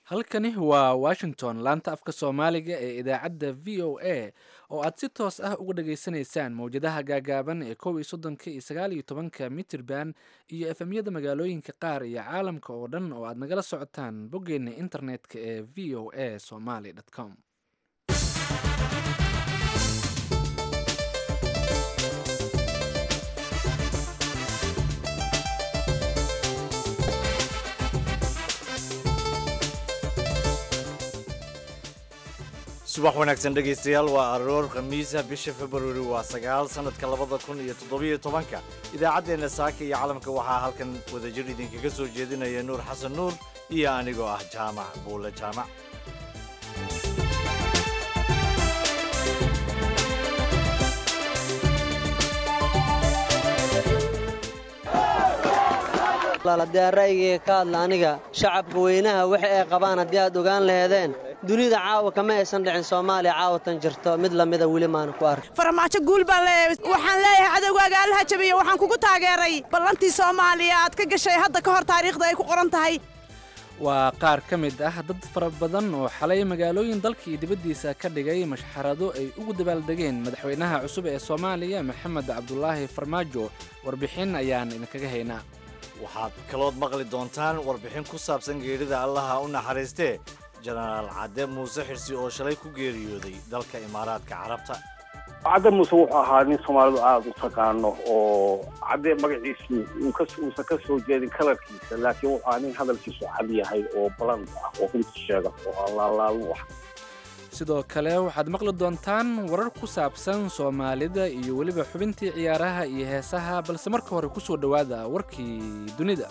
halkani waa washington laanta afka soomaaliga ee idaacadda v o a oo aad si toos ah uga dhageysanaysaan mowjadaha gaagaaban ee kow iyo soddonka iyo sagaal iyo tobanka mitirban iyo efemyada magaalooyinka qaar iyo caalamka oo dhan oo aad nagala socotaan boggeena internetka ee v o a somaly com subax wanaagsan dhegaystayaal waa aroor khamiisa bisha februari waa sagaal sanadka labada kun iyo toddobiyo tobanka idaacaddeenna saaka iyo calamka waxaa halkan wadajir idinkaga soo jeedinaya nuur xasan nuur iyo anigoo ah jaamac buule jaamac haddii aan ra'yigayga ka hadla aniga shacabka weynaha waxa ay qabaan haddii aad ogaan laheedeen dunida caawa kama aysan dhicin soomaaliya caawatan jirto mid lamida weli maana ku ark farmaajo guul baan leeyahay waxaan leeyahay cadowgaaga allaha jabiya waxaan kugu taageeray ballantii soomaaliya aad ka gashay hadda ka hor taariikhda ay ku qoran tahay waa qaar ka mid ah dad fara badan oo xalay magaalooyin dalka iyo dibaddiisa ka dhigay mashxarado ay ugu dabaaldegeen madaxweynaha cusub ee soomaaliya maxamed cabdulaahi farmaajo warbixin ayaan idinkaga haynaa waxaad kalood maqli doontaan warbixin ku saabsan geerida allaha u naxariistee jenaraal cadde muuse xirsi oo shalay ku geeriyooday dalka imaaraadka carabta cadde muuse wuxuu ahaa nin soomaalidu aada u taqaano oo cadde magaciisu uusan ka soo jeedin kalarkiisa laakiin wuxuu ahaa nin hadalkiisu cad yahay oo baland ah oo runta sheega oo allaalaalu ah sidoo kale waxaad maqli doontaan warar ku saabsan soomaalida iyo weliba xubintii ciyaaraha iyo heesaha balse marka hore ku soo dhowaada warkii dunida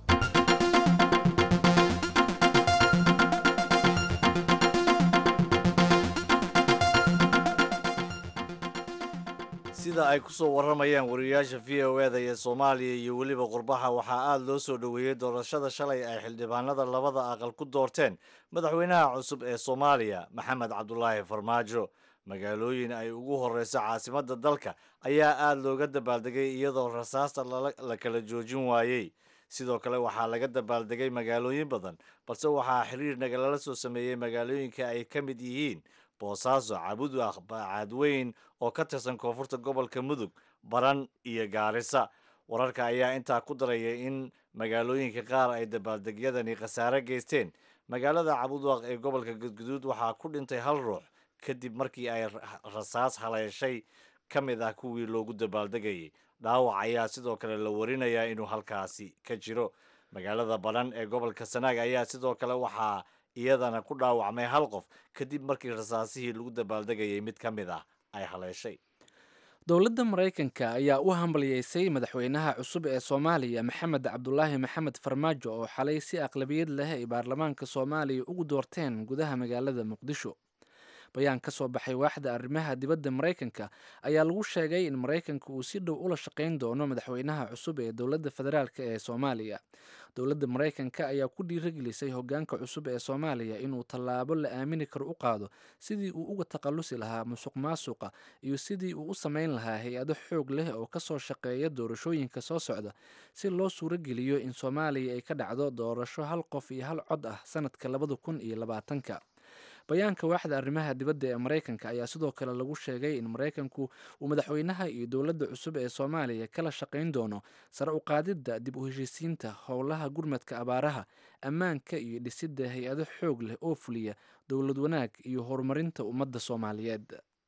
sida ay ku soo warramayaan wariyayaasha v o eda ee soomaaliya iyo weliba qurbaha waxaa aada loo soo dhoweeyey doorashada shalay ay xildhibaanada labada aqal ku doorteen madaxweynaha cusub ee soomaaliya maxamed cabdulaahi farmaajo magaalooyin ay ugu horreyso caasimadda dalka ayaa aada looga dabaaldegay iyadoo rasaasta la kala joojin waayey sidoo kale waxaa laga dabaaldegay magaalooyin badan balse waxaa xiriir nagalala soo sameeyey magaalooyinka ay ka mid yihiin boosaaso cabudwaq bacaadweyn oo ka tirsan koonfurta gobolka mudug baran iyo gaarisa wararka ayaa intaa ku daraya in magaalooyinka qaar ay dabaaldegyadani khasaare geysteen magaalada cabudwaq ee gobolka gudguduud waxaa ku dhintay hal ruux kadib markii ay rasaas haleeshay ka mid ah kuwii loogu dabaaldegayay dhaawac ayaa sidoo kale la warinayaa inuu halkaasi ka jiro magaalada baran ee gobolka sanaag ayaa sidoo kale waxaa iyadana ku dhaawacmay hal qof kadib markii rasaasihii lagu dabaaldegayay mid ka mid ah ay haleeshay dowladda maraykanka ayaa u hambalyeysay madaxweynaha cusub ee soomaaliya maxamed cabdulaahi maxamed farmaajo oo xalay si aqlabiyad leh ay baarlamaanka soomaaliya ugu doorteen gudaha magaalada muqdisho bayaan ka soo baxay waaxda arrimaha dibadda maraykanka ayaa lagu sheegay in maraykanka uu si dhow ula shaqayn doono madaxweynaha cusub ee dowladda federaalk ee soomaaliya dowladda maraykanka ayaa ku dhiiragelisay hogaanka cusub ee soomaaliya inuu tallaabo la aamini karo u qaado sidii uu uga takhallusi lahaa musuq maasuqa iyo sidii uu u samayn lahaa hay-ado xoog leh oo kasoo shaqeeya doorashooyinka soo socda si loo suurogeliyo in soomaaliya ay ka dhacdo doorasho hal qof iyo hal cod ah sanadka labada kun iyo labaatanka bayaanka waaxda arrimaha dibadda ee maraykanka ayaa sidoo kale lagu sheegay in maraykanku uu madaxweynaha iyo dowladda cusub ee soomaaliya kala shaqayn doono sare u qaadidda dib u heshiisiinta howlaha gurmadka abaaraha ammaanka iyo dhisidda hay-ado xoog leh oo fuliya dowlad wanaag iyo horumarinta ummadda soomaaliyeed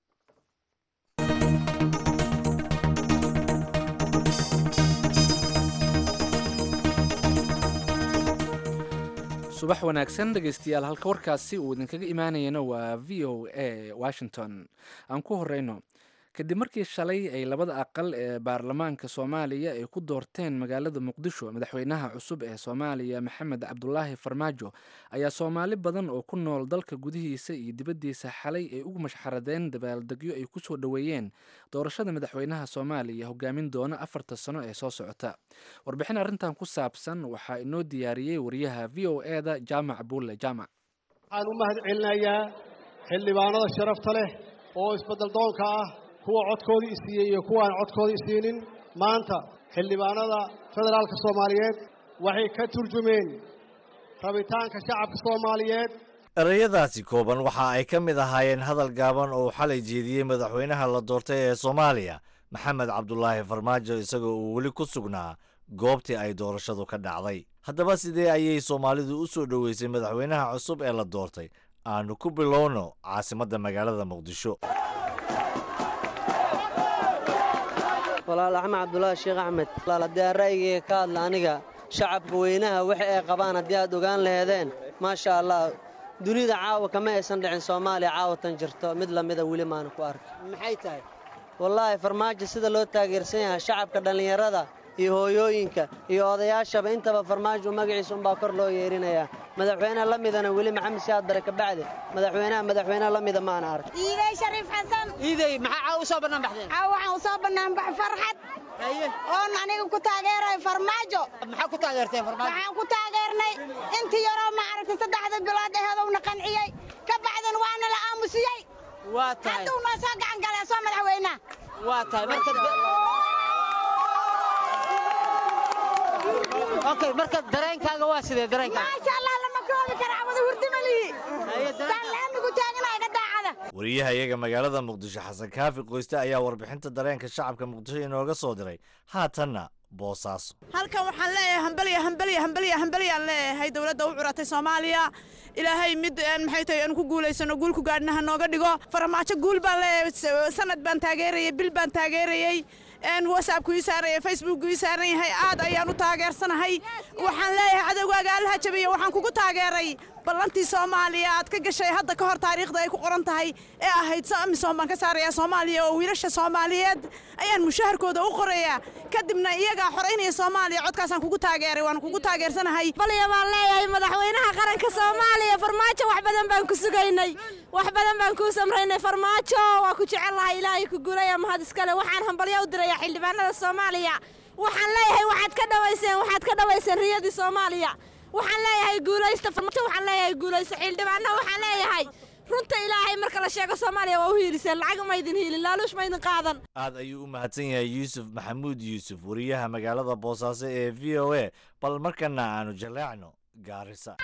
subax wanaagsan dhegeystayaal halka warkaasi uu idinkaga imaanayana waa v o a washington aan ku horeyno kadib markii shalay ay labada aqal ee baarlamaanka soomaaliya ay ku doorteen magaalada muqdisho madaxweynaha cusub ee soomaaliya maxamed cabdulaahi farmaajo ayaa soomaali badan oo ku nool dalka gudihiisa iyo dibaddiisa xalay ay ugu mashxaradeen dabaaldegyo ay kusoo dhoweeyeen doorashada madaxweynaha soomaaliya hogaamin doona afarta sano ee soo socota warbixin arrintan ku saabsan waxaa inoo diyaariyey wariyaha v o e da jaamac buulle jaamac waxaan u mahad celinayaa xildhibaanada sharafta leh oo isbeddeldoonka ah kuwa codkoodii isiiyey iyo kuwaan codkoodii isiinin maanta xildhibaanada federaalka soomaaliyeed waxay ka turjumeen rabitaanka shacabka soomaaliyeed ereyadaasi kooban waxa ay ka mid ahaayeen hadal gaaban oo xalay jeediyey madaxweynaha la doortay ee soomaaliya maxamed cabdulaahi farmaajo isagoo uu weli ku sugnaa goobtii ay doorashadu ka dhacday haddaba sidee ayay soomaalidu u soo dhoweysay madaxweynaha cusub ee la doortay aanu ku bilowno caasimadda magaalada muqdisho walaal axmed cabdulaahi sheekh axmed walaal haddii aan ra'yigayga ka hadla aniga shacabka weynaha waxa ay qabaan haddii aad ogaan laheedeen maasha allah dunida caawa kama aysan dhicin soomaaliya caawatan jirto mid lamida weli maana ku arka maxay tahay wallaahi farmaajo sida loo taageersan yahay shacabka dhallinyarada iyo hooyooyinka iyo odayaashaba intaba farmaajo magaciisa unbaa kor loo yeerinayaa madaxweyne la midana weli maxamed siyaad bare kabacdi madaxweynaha madaxweyne la mida maana ark iiday shariif xasan iiday maxaa caawa u soo bannaan baxdeen caawa waxaan u soo bannaanbax farxad oon aniga ku taageeray farmaajo maxaa ku taageerteen farmaajo waxaan ku taageernay intii yaroo maaragtay saddexda bilood aheedowna qanciyey ka bacdin waana la aamusiyey waa tahay hadduu noo soo gacan galee soo madaxweynaha waa tahay marka okay marka dareenkaaga waa sidee dareenkaaga maasha allah lama koobi kara cawada hurdimalihi saan laamigu taaganahay ka daacada wariyaha iyaga magaalada muqdisho xasan kaafi qoyste ayaa warbixinta dareenka shacabka muqdisho inooga soo diray haatanna boosaaso halkan waxaan leeyahay hambaliya hambaliya hambaliya hambaliyaan leeyahay dowladda u curatay soomaaliya ilaahay mid maxay tahay aan ku guulaysano guul ku gaadhna ha nooga dhigo farmaajo guul baan leeyahay sanad baan taageerayay bil baan taageerayay whatsappku ii saaraya facebookku ii saaran yahay aad ayaan u taageersanahay waxaan leeyahay cadowgaaga allaha jabiya waxaan kugu taageeray ballantii soomaaliya aad ka gashay hadda ka hor taariikhda ay ku qoran tahay ee ahayd amisom baan ka saarayaa soomaaliya oo wiilasha soomaaliyeed ayaan mushaharkooda u qorayaa kadibna iyagaa xoraynaya soomaaliya codkaasaan kugu taageeray waan kugu taageersanahay balya baan leeyahay madaxweynaha qaranka soomaaliya farmaajo wax badan baan ku sugaynay wax badan baan kuu samraynay farmaajo waa ku jecellahay ilaahay ku guulaya mahad iskale waxaan hambalyo u dirayaa xildhibaanada soomaaliya waxaan leeyahay waxaad ka dhawayseen waxaad ka dhawayseen riyadii soomaaliya waxaan leeyahay guulaysta farmaajo waxaan leeyahay guulaysta xildhibaana waxaan leeyahay runta ilaahay marka la sheego soomaaliya waa u hiiliseen lacag ma idin hiilin laaluush ma idin qaadan aad ayuu u mahadsan yahay yuusuf maxamuud yuusuf wariyaha magaalada boosaaso ee v o a bal markana aanu jaleecno gaarisa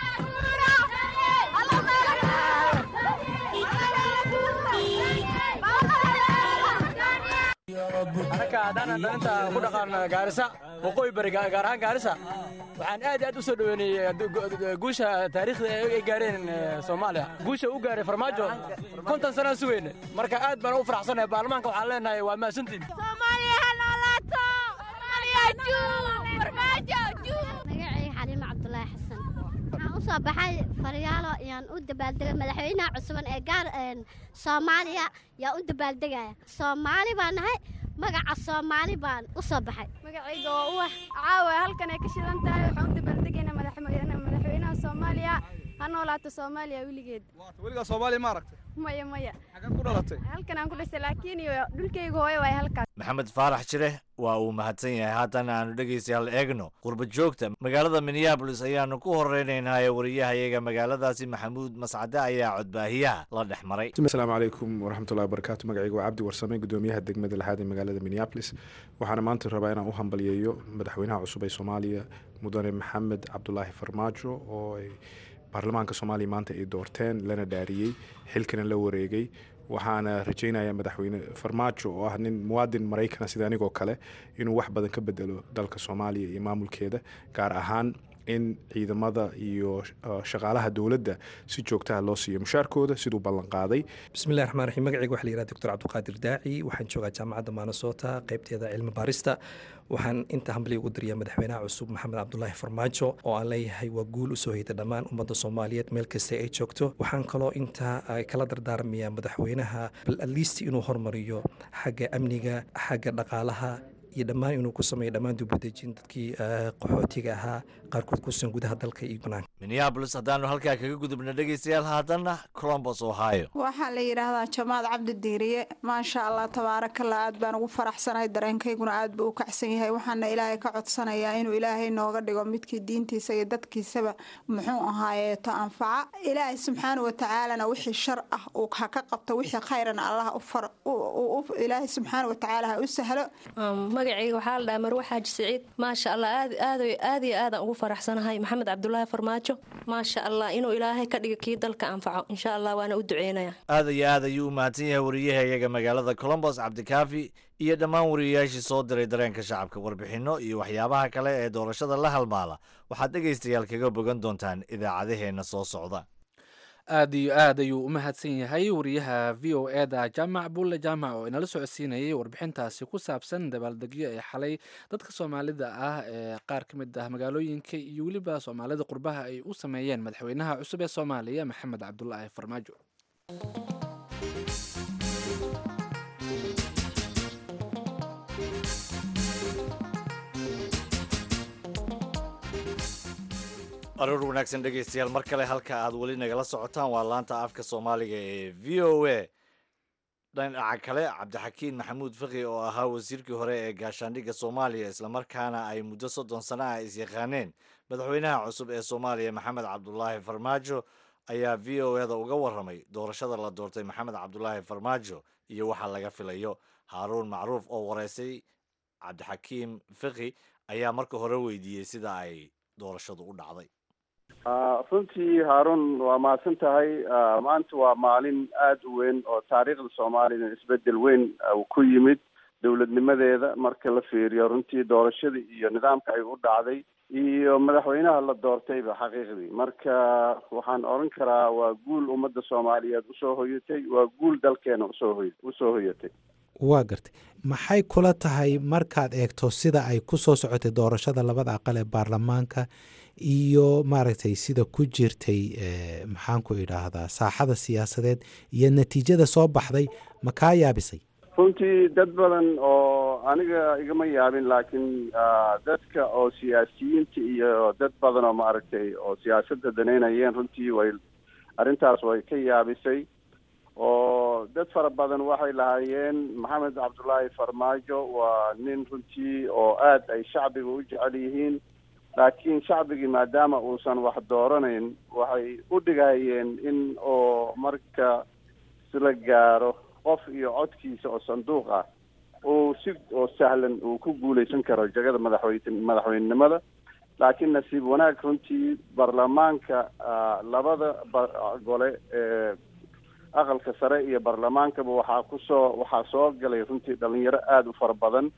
anaka haddaan dhalinta ku dhaqaan gaarisa waqooyi bari gaar ahaan gaarisa waxaan aad aad u soo dhoweynayey guusha taariikhda ay gaareen soomaaliya guusha u gaaray farmaajo konton sanaan sugayne marka aad baan u faraxsanahay baarlamaanka waxaan leenahay waa mahadsantiin soomaaliya ha noolaato soomaaliya juub farmaajo juub magacayga xaliimo cabdulaahi xasan waxaan u soo baxay faryaalo yaan u dabaaldegay madaxweynaha cusuban ee gaar soomaaliya yaa u dabaaldegaya soomaali baan nahay magaca soomaali baan u soo baxay magacayga waa uwax caawa halkan ay ka shidan tahay waxaan u dabaaldegaynaa madaxweynaha soomaaliya ha noolaato soomaaliya weligeed weligaa soomaaliya ma aragtay maya maya xagee ku dhalatay halkan aan ku dhashay laakiin iyo dhulkayga hooyo waay halkaas maxamed faarax jire waa uu mahadsan yahay haatan aanu dhegaystayaal eegno qurba joogta magaalada minneabolis ayaanu ku horeynaynaa wariyaha iyaga magaaladaasi maxamuud mascade ayaa codbaahiyaha la dhex maray asalaamu calaykum waraxmatullahi wabarakaatu magacayga waa cabdi warsame gudoomiyaha degmada lixaad ee magaalada minneabolis waxaana maanta rabaa inaan u hambalyeeyo madaxweynaha cusub ee soomaaliya mudane maxamed cabdulaahi farmaajo oo ay baarlamaanka soomaaliya maanta ay doorteen lana dhaariyey xilkana la wareegay waxaana rajeynaya madaxweyne farmaajo oo ah nin muwaadin maraykana sida anigoo kale inuu wax badan ka bedelo dalka soomaaliya iyo maamulkeeda gaar ahaan in ciidamada iyo shaqaalaha dowladda si joogtaha loo siiyo mushaarkooda siduu ballan qaaday bismillahi raxmaan raxiim magacayga waxaa la yihahda doctor cabdiqaadir daaci waxaan joogaa jaamacadda maanasoota qaybteeda cilmi baarista waxaan inta hambaliya ugu dariyaa madaxweynaha cusub maxamed cabdulaahi farmaajo oo aan leeyahay waa guul usoo hayta dhammaan ummadda soomaaliyeed meel kasta ay joogto waxaan kaloo intaa kala dardaarmayaa madaxweynaha bal atleast inuu hormariyo xagga amniga xagga dhaqaalaha iyo dhammaan inuu ku sameeyo dhammaan dubadejin dadkii qaxootiga ahaa qaarkood kusugan gudaha dalka iyo banaanka minneabolis haddaanu halkaa kaga gudubna dhegaystayaal haatanna colombos ohio waxaa la yidhaahdaa jamaad cabdi diiriye maasha allah tabaarakallah aad baan ugu faraxsanahay dareenkayguna aad buu u kacsan yahay waxaana ilaahay ka codsanayaa inuu ilaahay nooga dhigo midkii diintiisa iyo dadkiisaba muxuu ahaayeeto anfaca ilaahay subxaana watacaalana wixii shar ah uu ha ka qabto wixii khayrana allah ilaahay subxaana watacaala ha u sahlo magacayga waxaa la dhahaa marwe xaaji siciid maasha allah aad aad aad iyo aadaan ugu faraxsanahay maxamed cabdulaahi farmaajo maasha allah inuu ilaahay ka dhiga kii dalka anfaco insha allah waana u duceynaya aad iyo aad ayuu u mahadsan yahay wariyahayaga magaalada colombos cabdikaafi iyo dhammaan wariyayaashii soo diray dareenka shacabka warbixinno iyo waxyaabaha kale ee doorashada la halmaala waxaad dhegaystayaal kaga bogan doontaan idaacadaheenna soo socda aad iyo aad ayuu u mahadsan yahay wariyaha v o eda jaamac bulle jaamac oo inala socodsiinayay warbixintaasi ku saabsan dabaaldegyo ee xalay dadka soomaalida ah ee qaar ka mid ah magaalooyinka iyo weliba soomaalida qurbaha ay u sameeyeen madaxweynaha cusub ee soomaaliya maxamed cabdulaahi farmaajo aroor wanaagsan dhegaystayaal mar kale halka aad weli nagala socotaan waa laanta afka soomaaliga ee v o a dhinaca kale cabdixakiin maxamuud faqi oo ahaa wasiirkii hore ee gaashaandhigga soomaaliya islamarkaana ay muddo soddon sano ah isyaqaaneen madaxweynaha cusub ee soomaaliya maxamed cabdulaahi farmaajo ayaa v o eda uga warramay doorashada la doortay maxamed cabdulaahi farmaajo iyo waxa laga filayo haaruun macruuf oo wareysay cabdixakiim faqi ayaa marka hore weydiiyey sida ay doorashadu u dhacday runtii haaruun waa mahadsan tahay maanta waa maalin aada u weyn oo taariikhda soomaaliyana isbedel weyn ku yimid dowladnimadeeda marka la fiiriyo runtii doorashadii iyo nidaamka ay u dhacday iyo madaxweynaha la doortayba xaqiiqdii marka waxaan odhan karaa waa guul ummadda soomaaliyeed usoo hoyatay waa guul dalkeena usoo hoy usoo hoyatay waa gartay maxay kula tahay markaad eegto sida ay ku soo socotay doorashada labada aqal ee baarlamaanka iyo maaragtay sida ku jirtay maxaan ku idhaahdaa saaxada siyaasadeed iyo natiijada soo baxday ma kaa yaabisay runtii dad badan oo aniga igama yaabin laakiin dadka oo siyaasiyiinta iyo dad badan oo maaragtay oo siyaasadda daneynayeen runtii way arrintaas way ka yaabisay oo dad fara badan waxay lahaayeen maxamed cabdulaahi farmaajo waa nin runtii oo aada ay shacbiga u jecel yihiin laakiin shacbigii maadaama uusan wax dooranayn waxay u dhigayeen in oo marka sila gaaro qof iyo codkiisa oo sanduuq ah uu si oo sahlan uu ku guuleysan karo jagada madaxweyne madaxweynenimada laakiin nasiib wanaag runtii baarlamaanka labada gole ee aqalka sare iyo baarlamaankaba waxaa kusoo waxaa soo galay runtii dhalinyaro aada u fara badan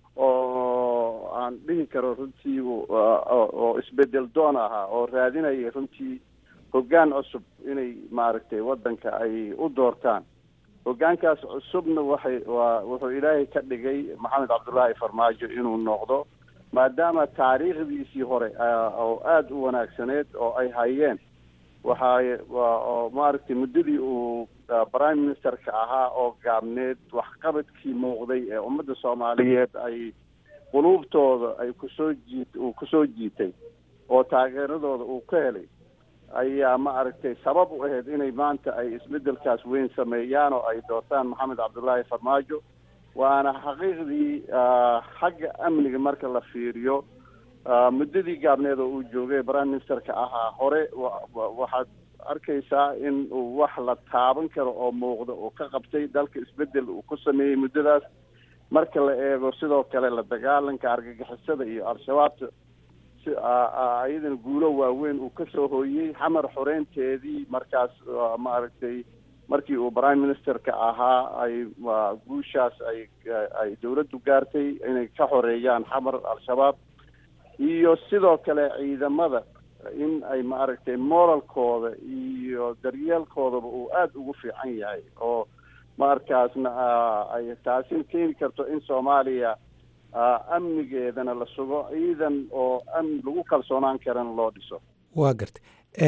oo aan dhihi karo runtii oo isbedel doon ahaa oo raadinaya runtii hoggaan cusub inay maaragtay waddanka ay u doortaan hoggaankaas cusubna waxay waa wuxuu ilaahay ka dhigay maxamed cabdullaahi farmaajo inuu noqdo maadaama taariikhdiisii hore oo aada u wanaagsaneed oo ay hayeen waxaa oo maaragtay muddadii uu prime ministerka ahaa oo gaabneed waxqabadkii muuqday ee ummadda soomaaliyeed ay quluubtooda ay kusoo jiit uu kusoo jiitay oo taageeradooda uu ka helay ayaa ma aragtay sabab u ahayd inay maanta ay isbedelkaas weyn sameeyaan oo ay doortaan maxamed cabdullaahi farmaajo waana xaqiiqdii xagga amniga marka la fiiriyo muddadii gaabneed oo uu joogay prime ministerka ahaa hore waxaad arkaysaa in uu wax la taaban karo oo muuqda oo ka qabtay dalka isbedel uu ku sameeyey muddadaas marka la eego sidoo kale la dagaalanka argagixisada iyo al-shabaabta si iyadana guulo waaweyn uu kasoo hooyey xamar xoreynteedii markaas maaragtay markii uu prime ministerka ahaa ay guushaas ay ay dowladdu gaartay inay ka xoreeyaan xamar al-shabaab iyo sidoo kale ciidamada in ay maaragtay moralkooda iyo daryeelkoodaba uu aada ugu fiican yahay oo markaasna ay taasi keeni karto in soomaaliya amnigeedana la sugo ciidan oo amni lagu kalsoonaan karana loo dhiso waa gartay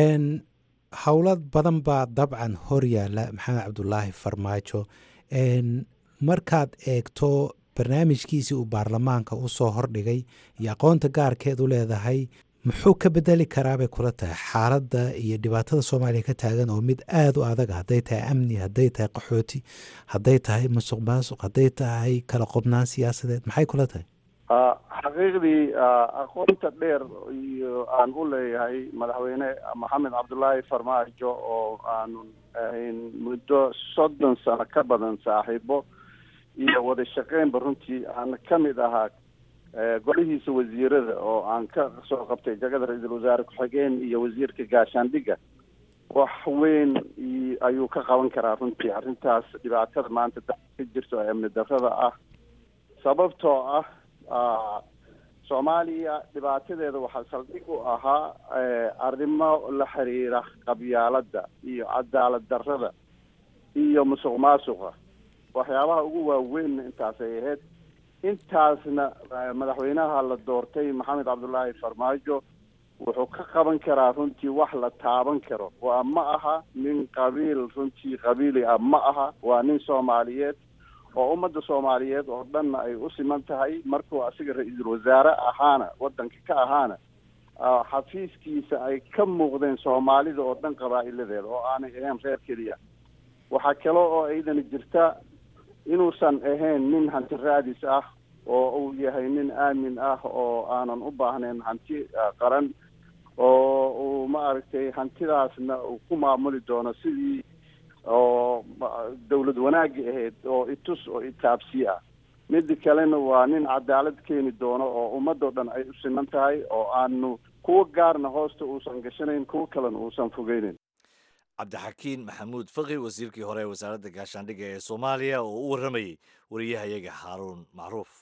howlo badan baa dabcan hor yaalla maxamed cabdulaahi farmaajo markaad eegto barnaamijkiisii uu baarlamaanka u soo hordhigay iyo aqoonta gaarkeed u leedahay muxuu ka bedeli karaabay kula tahay xaaladda iyo dhibaatada soomaaliya ka taagan oo mid aada u adag hadday tahay amni hadday tahay qaxooti hadday tahay musuq maasuq hadday tahay kala qobnaan siyaasadeed maxay kula tahay xaqiiqdii aqoonta dheer iyo aan u leeyahay madaxweyne maxamed cabdullaahi farmaajo oo aanu ahayn muddo soddon sano ka badan saaxiibo iyo wada shaqeynba runtii aan ka mid ahaa golihiisa wasiirada oo aan ka soo qabtay jagada ra-iisul wasaare ku-xigeen iyo wasiirka gaashaandhigga wax weyn ayuu ka qaban karaa runtii arrintaas dhibaatada maanta dalka ka jirto ee amni darrada ah sababtoo ah soomaaliya dhibaatadeeda waxaa saldhig u ahaa arrimo la xiriira qabyaaladda iyo cadaalad darrada iyo musuq maasuqa waxyaabaha ugu waaweynna intaasay ahayd intaasna madaxweynaha la doortay maxamed cabdullaahi farmaajo wuxuu ka qaban karaa runtii wax la taaban karo waa ma aha nin qabiil runtii qabiili ah ma aha waa nin soomaaliyeed oo ummadda soomaaliyeed oo dhanna ay u siman tahay markuu asiga ra-iisul wasaare ahaana waddanka ka ahaana xafiiskiisa ay ka muuqdeen soomaalida oo dhan qabaa'iladeeda oo aanay ahayn reer keliya waxaa kale oo aydana jirta inuusan ahayn nin hanti raadis ah oo uu yahay nin aamin ah oo aanan u baahnayn hanti qaran oo uu maaragtay hantidaasna uu ku maamuli doono sidii oo dawlad wanaagi ahayd oo itus oo itaabsi ah mida kalena waa nin cadaalad keeni doono oo ummadoo dhan ay u siman tahay oo aanu kuwa gaarna hoosta uusan gashanayn kuwa kalena uusan fogeyneyn cabdixakiin maxamuud faqi wasiirkii hore ee wasaaradda gaashaandhigga ee soomaaliya oo u warramayey wariyahayaga xaaruun macruuf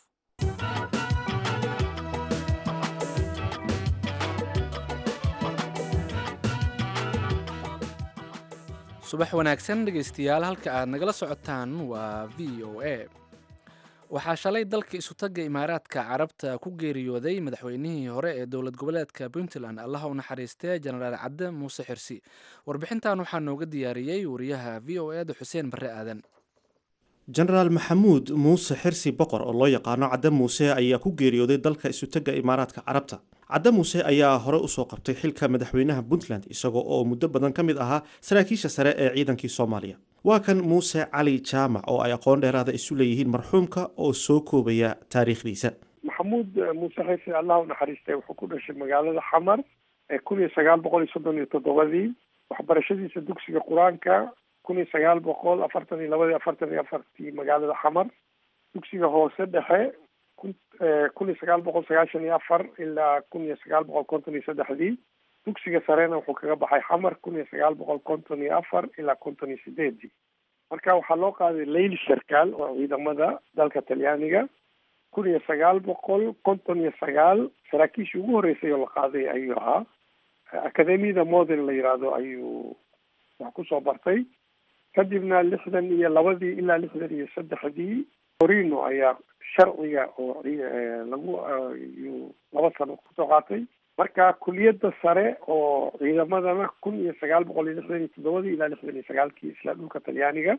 subax wanaagsan dhegaystayaal halka aad nagala socotaan waa v o a waxaa shalay dalka isutagga imaaraadka carabta ku geeriyooday madaxweynihii hore ee dowlad goboleedka puntland allaha u naxariistee jenaraal cadde muuse xirsi warbixintan waxaa nooga diyaariyey wariyaha v o eda xuseen barre aadan jenaraal maxamuud muuse xirsi boqor oo loo yaqaano cadde muuse ayaa ku geeriyooday dalka isutagga imaaraadka carabta cadde muuse ayaa hore usoo qabtay xilka madaxweynaha puntland isagoo oo muddo badan ka mid ahaa saraakiisha sare ee ciidankii soomaaliya waa kan muuse cali jaamac oo ay aqoon dheeraada isu leeyihiin marxuumka oo soo koobaya taariikhdiisa maxamuud muuse xirsi allah u naxariistay wuxuu ku dhashay magaalada xamar ee kun iyo sagaal boqol iyo soddon iyo toddobadii waxbarashadiisa dugsiga qur-aanka kun iyo sagaal boqol afartan iyo labadii afartan iyo afartii magaalada xamar dugsiga hoose dhexe kun kun iyo sagaal boqol sagaashan iyo afar ilaa kun iyo sagaal boqol konton iyo saddexdii dugsiga sarena wuxuu kaga baxay xamar kun iyo sagaal boqol konton iyo afar ilaa konton iyo sideedii marka waxaa loo qaaday leyli sarkaal oo ciidamada dalka talyaaniga kun iyo sagaal boqol konton iyo sagaal saraakiishii ugu horreysay oo la qaaday ayuu ahaa akademiyada modern la yiraahdo ayuu wax kusoo bartay kadibna lixdan iyo labadii ilaa lixdan iyo saddexdii torino ayaa sharciga oo lagu yuu laba sano kusoo qaatay marka kuliyadda sare oo ciidamadana kun iyo sagaal boqol iyo lixdan iyo toddobadii ilaa lixdan iyo sagaalkii isla dhulka talyaaniga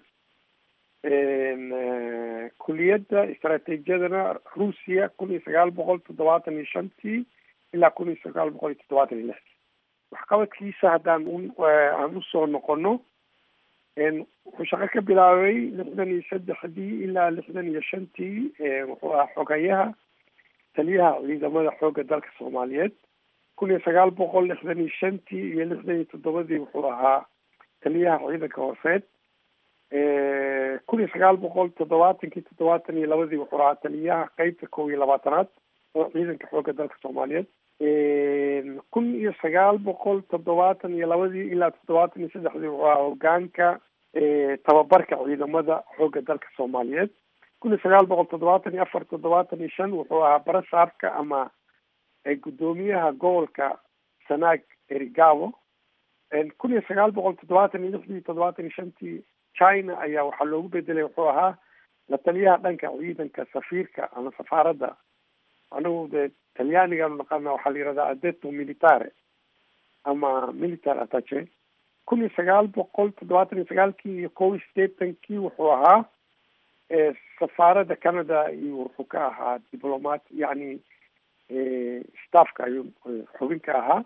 kuliyadda istaraatiijiyadana ruusiya kun iyo sagaal boqol toddobaatan iyo shantii ilaa kun iyo sagaal boqol iyo toddobaatan iyo lixdii waxqabadkiisa haddaan aan usoo noqono wuxuu shaqo ka bilaabay lixdan iyo saddexdii ilaa lixdan iyo shantii wuxuu ahaa xogayaha taliyaha ciidamada xoogga dalka soomaaliyeed kun iyo sagaal boqol lixdan iyo shantii iyo lixdan iyo toddobadii wuxuu ahaa taliyaha ciidanka hooseed kun iyo sagaal boqol toddobaatankii toddobaatan iyo labadii wuxuu ahaa taliyaha qeybta kow iyo labaatanaad oo ciidanka xoogga dalka soomaaliyeed kun iyo sagaal boqol toddobaatan iyo labadii ilaa toddobaatan iyo saddexdii wuxuu ahaa hogaanka tababarka ciidamada xoogga dalka soomaaliyeed kun iyo sagaal boqol toddobaatan iyo afar toddobaatan iyo shan wuxuu ahaa barasaabka ama guddoomiyaha gobolka sanaag erigabo kun iyo sagaal boqol toddobaatan iyo lixdii toddobaatan iyo shantii china ayaa waxaa loogu bedelay wuxuu ahaa la taliyaha dhanka ciidanka safiirka ama safaaradda anagu dee talyaanigaanu naqaana waxaa la yihahdaa adeto militare ama military attache kun iyo sagaal boqol toddobaatan iyo sagaalkii iyo kow iyo sideetankii wuxuu ahaa safaaradda canada iyo wuxuu ka ahaa diplomat yacni staffka ayuu xubin ka ahaa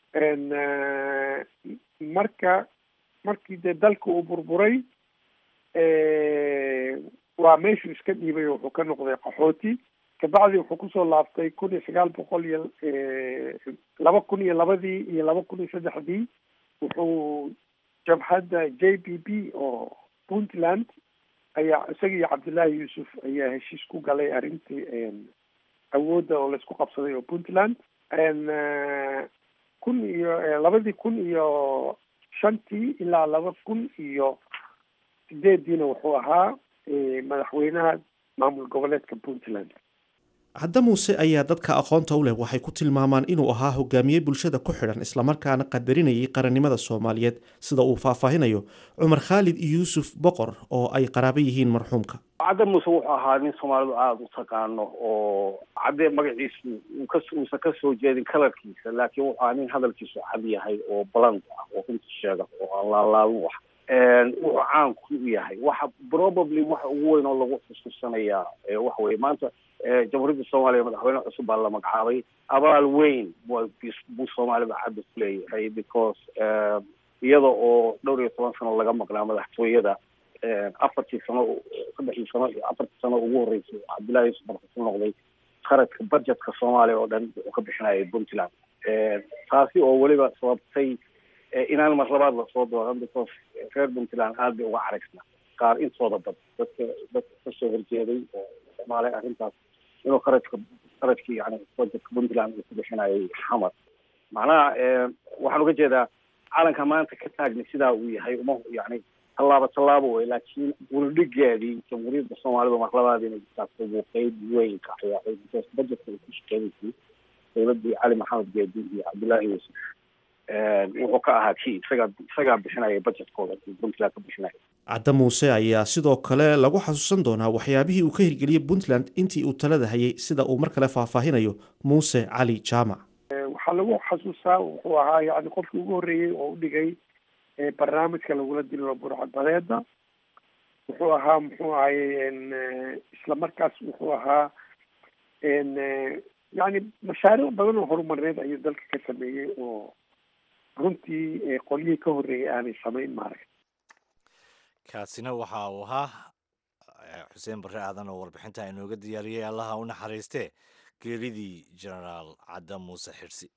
marka markii dee dalka uu burburay waa meeshuu iska dhiibay oo wuxuu ka noqday qaxooti kabacdi wuxuu kusoo laabtay kun iyo sagaal boqol iyo laba kun iyo labadii iyo laba kun iyo saddexdii wuxuu jabhadda j b b oo puntland ayaa isaga iyo cabdullaahi yuusuf ayaa heshiis ku galay arrintii awoodda oo laisku qabsaday oo puntland kun iyo labadii kun iyo shantii ilaa laba kun iyo sideediina wuxuu ahaa madaxweynaha maamul goboleedka puntland cadda muuse ayaa dadka aqoonta u leh waxay ku tilmaamaan inuu ahaa hogaamiye bulshada ku xidhan islamarkaana qadarinayay qarannimada soomaaliyeed sida uu faahfaahinayo cumar khaalid yuusuf boqor oo ay qaraabo yihiin marxuumka cadde muuse wuxuu ahaa nin soomaalidu aada u taqaano oo cadde magaciisu uusan ka soo jeedin kalarkiisa laakiin wuxuu ahaa nin hadalkiisu cad yahay oo baland ah oo runta sheega oo aan laalaabin wax wuxuu caan ku yahay waxa probably waxa ugu weyn oo lagu xusuusanayaa waxa weye maanta jamhuuriyadda soomaaliya madaxweyne cusub baa la magacaabay abaal weyn buu soomaalida cadda ku leeyahay because iyada oo dhowr iyo toban sano laga maqnaa madaxtooyada afartii sano saddexdii sano iyo afartii sano ugu horreysay cabdullahi yuusuf markasu noqday qaradka budgetka soomaaliya oo dhan wuxuu ka bixinayay puntland taasi oo weliba sababtay inaan mar labaad lasoo dooran because reer puntland aada bay uga caragsna qaar intooda bad dadka dadka kasoo horjeeday oo isticmaalay arrintaas inuu qaradka qaradkii yani budgetka puntland uu ku bixinayay xamar macnaha waxaan uga jeedaa calanka maanta ka taagni sidaa uu yahay uma yani tallaabo tallaabo wey laakiin wuldhigeedii jamhuuriyadda soomaalida mar labaad inay jirtaas buu qeyb weyn ka ciyaaray because budgetka ay ku shaqeynaysay dowladdii cali maxamed geedi iyo cabdullaahi yuusuf wuxuu ka ahaa kii isagaa isagaa bixinaya budgetkooda puntland ka bixinaya cadda muuse ayaa sidoo kale lagu xasuusan doonaa waxyaabihii uu ka hirgeliyey puntland intii uu talada hayay sida uu mar kale faahfaahinayo muuse cali jaamac waxaa lagu xasuustaa wuxuu ahaa yani qofkii ugu horreeyey oo u dhigay barnaamijka lagula dilo burcadbadeeda wuxuu ahaa muxuu ahaye isla markaas wuxuu ahaa yani mashaariic badan oo horumarneed ayuu dalka ka sameeyey oo runtii qolyihii ka horreeyay aanay samayn maarag kaasina waxa uu ahaa xuseen barre aadan oo warbixinta inooga diyaariyey allaha u naxariistee geeridii genaraal cadda muuse xirsi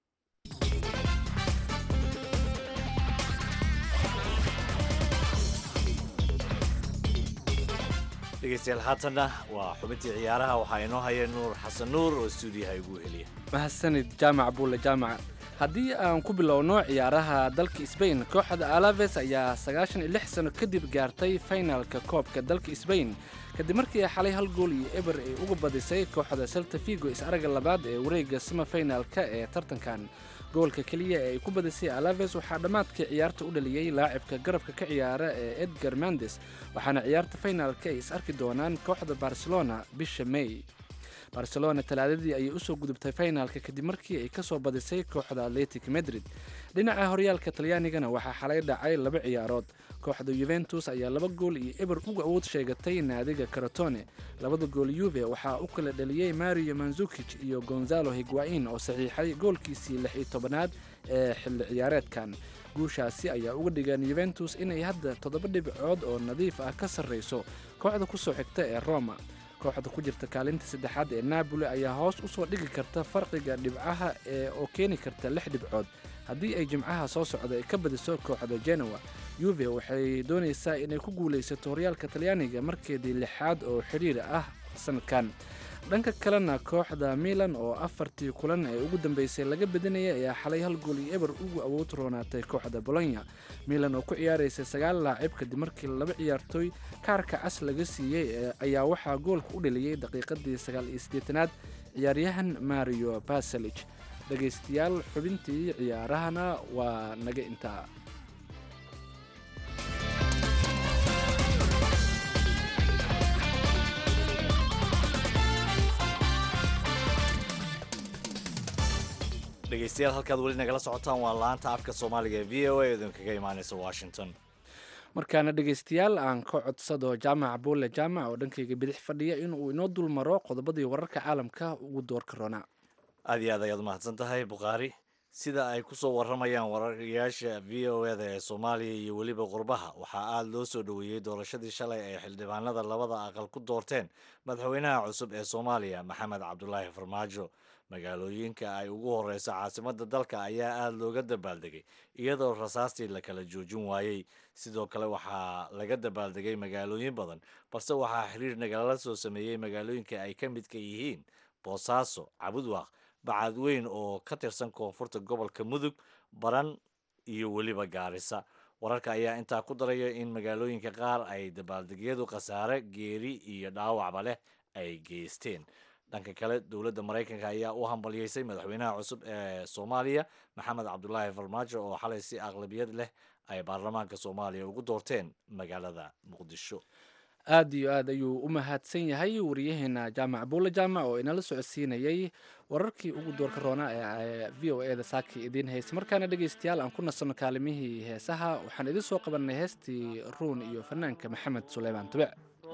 dhegeystayaal haatanna waa xubintii ciyaaraha waxaa inoo haya nuur xasan nuur oo stuudiyaha igu heliya mahadsanid jaamac buule jaamac haddii aan ku bilowno ciyaaraha dalka sbain kooxda alaves ayaa sagaashan iyo lix sano kadib gaartay faynalka koobka dalka sbain kadib markii ay xalay hal gool iyo eber ay uga badisay kooxda selta figo is-araga labaad ee wareega sima faynalka ee tartankan goolka keliya ee ay ku badisay alaves waxaa dhammaadkii ciyaarta u dhaliyey laacibka garabka ka ciyaara ee edgar mendes waxaana ciyaarta faynalka ay is arki doonaan kooxda barcelona bisha may barcelona talaadadii ayay usoo gudubtay faynaalka kadib markii ay kasoo badisay kooxda atletic madrid dhinaca horyaalka talyaanigana waxaa xalay dhacay laba ciyaarood kooxda yuventus ayaa laba gool iyo eber uga awood sheegatay naadiga karatone labada gool yuve waxaa u kala dhaliyey mario manzukij iyo gonzalo higuain oo saxiixay goolkiisii lix iyo tobanaad ee xilli ciyaareedkan guushaasi ayaa uga dhigan yuventus inay hadda toddoba dhibcood oo nadiif ah ka sarreyso kooxda kusoo xigta ee roma kooxda ku jirta kaalinta saddexaad ee naaboli ayaa hoos usoo dhigi karta farqiga dhibcaha ee oo keeni karta lix dhibcood haddii ay jimcaha soo socda ay ka badiso kooxda genoa yuve waxay doonaysaa inay ku guulaysato horyaalka talyaaniga markeedii lixaad oo xidhiir ah sanadkan dhanka kalena kooxda milan oo afartii kulan ee ugu dambeysay laga bedinaya ayaa xalay hal gool iyo eber ugu awood roonaatay kooxda bolonya milan oo ku ciyaaraysa sagaal laacib kadib markii laba ciyaartooy kaarka cas laga siiyey ayaa waxaa goolka u dhaliyey daqiiqadii sagaal iyo siddeetanaad ciyaaryahan mario baselich dhegaystayaal xubintii ciyaarahana waa naga intaa dhegeystayaal halkaad weli nagala socotaan waa laanta afka soomaaliga ee v o a idinkaga imaaneysa washington markaana dhegaystayaal aan ka codsado jaamac buule jaamac oo dhankayga bidix fadhiya inuu inoo dul maro qodobadii wararka caalamka ugu doorka roonaa aad iyo aad ayaad umahadsan tahay bukhaari sida ay kusoo waramayaan wararyaasha v o eda ee soomaaliya iyo weliba qurbaha waxaa aada loo soo dhoweeyey doorashadii shalay ay xildhibaanada labada aqal ku doorteen madaxweynaha cusub ee soomaaliya maxamed cabdulaahi farmaajo magaalooyinka ay ugu horeyso caasimadda dalka ayaa aada looga dabaaldegay iyadoo rasaastii la kala joojin waayey sidoo kale waxaa laga dabaaldegay magaalooyin badan balse waxaa xiriir nagala soo sameeyey magaalooyinka ay ka midka yihiin boosaaso cabudwaaq bacadweyn oo ka tirsan koonfurta gobolka mudug baran iyo weliba gaarisa wararka ayaa intaa ku daraya in magaalooyinka qaar ay dabaaldegyadu khasaare geeri iyo dhaawacba leh ay geysteen dhanka kale dowladda maraykanka ayaa u hambalyeysay madaxweynaha cusub ee soomaaliya maxamed cabdulaahi farmaajo oo xalay si aqlabiyad leh ay baarlamaanka soomaaliya ugu doorteen magaalada muqdisho aad iyo aad ayuu u mahadsan yahay wariyaheena jaamac buule jaamac oo inala socodsiinayay wararkii ugu doorka roona ee v o e da saaki idiin haysa markaana dhegaystayaal aan ku nasanno kaalimihii heesaha waxaan idiin soo qabanay heestii ruun iyo fanaanka maxamed suleymaan tubec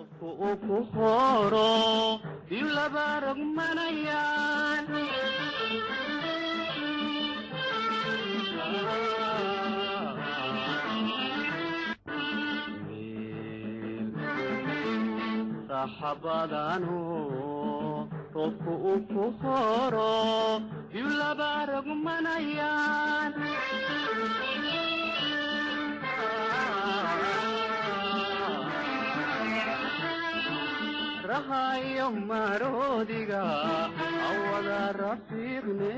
saxabadanu roobku uu ku horo yulaba rogmanayaan rahayo maroodiga awada rafiiqne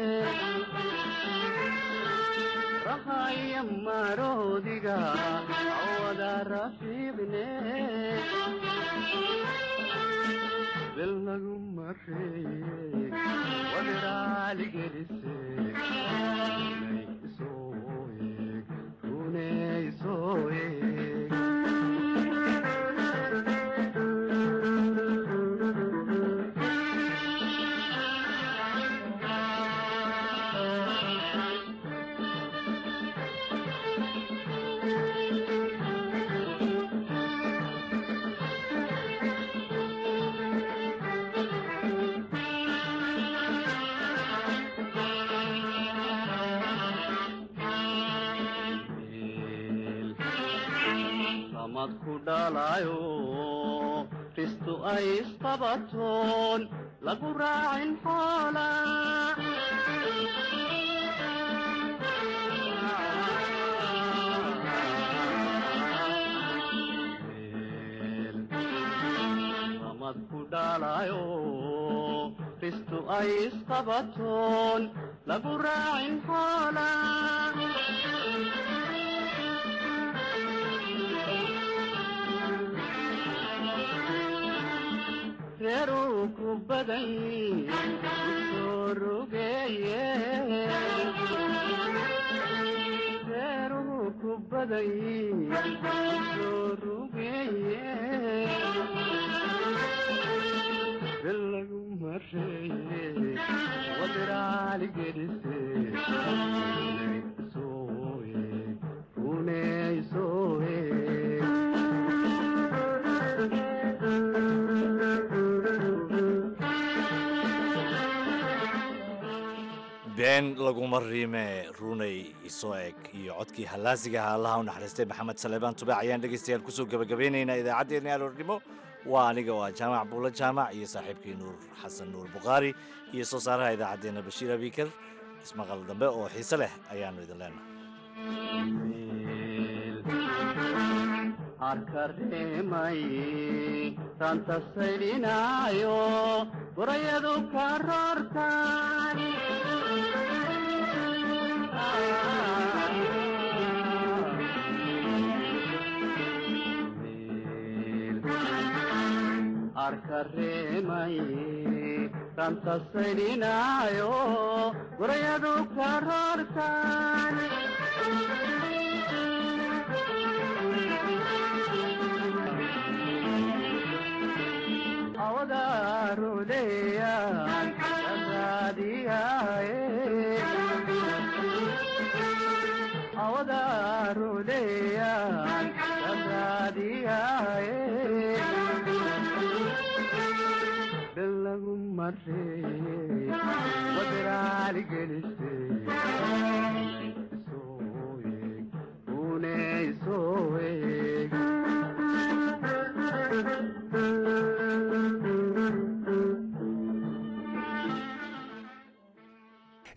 rahayo maroodiga awada rafiiqne lagu mareeye wadiraaligelise runay isoo eeg runay isoo eeg samad ku dhalayo ristu ay isqabatoon lagu raacin xoola samad ku dhalayo ristu ay isqabatoon lagu raacin xoola reeruu ku badan soo rogeeye reeruu ku badan soo rogeeye belagu mareeye wadiraali gedise soo eeg runey soo eeg been laguma riime runay isoo eg iyo codkii hallaasigaha allaha u naxariistay maxamed saleebaan tubaac ayaan dhegaystayaal kusoo gabagabeynaynaa idaacaddeenna aroornimo waa aniga waa jaamac buulo jaamac iyo saaxiibkii nuur xasan nuur bukhaari iyo soo saaraha idaacaddeenna bashiir abiikar ismaqal dambe oo xiise leh ayaannu idin arkareemay ranta saydhinaayo burayadu ka roortaan arkareemay ranta saydhinaayo burayadu ka roortaan awadaruleyan kadaadiyaye awadaruleyan kadaadiyaye belagu mareye wadiraaligelis